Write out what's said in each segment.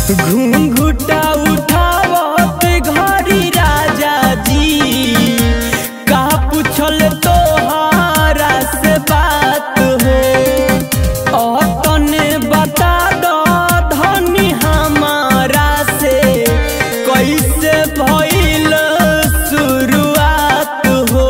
घूंघुटा उठावत घरी राजा जी का पूछल तोहारा से बात हो तने बता दो धनी हमारा से कैसे भइल शुरुआत हो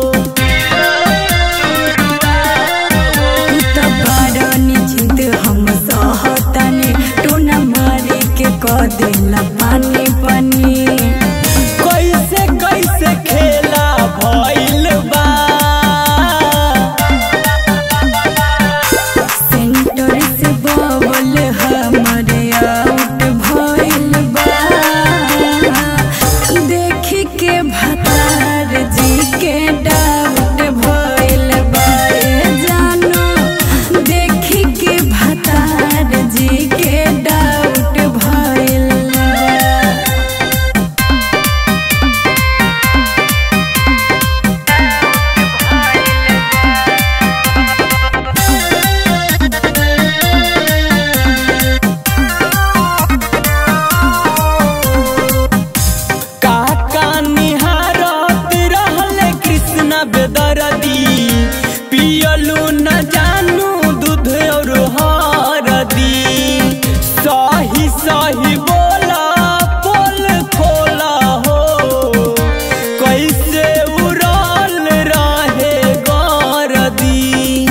तू त बड़ निश्चिंत हम सहतनी टोना मारी के क देला पानी पानी कैसे कैसे खेला भइल बा सेंटर से बबल हमरे आउट भइल बा देखी के भतार जी के डाउट भइल बा ए जानो देखी के भतार जी के डाउट भइल बा काका निहारत रहल कृष्ण बेदरदी पियलू न जानू दूध और हरदी सही सही बोला पोल खोला हो कैसे उड़ल रहे गरदी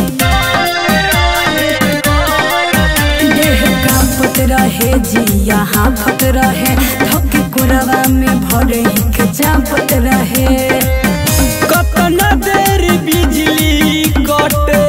देह कांपत रहे जिया हाफत रहे धोके कोरवा में भरे के चापत रहे कतना देर बिजली कटे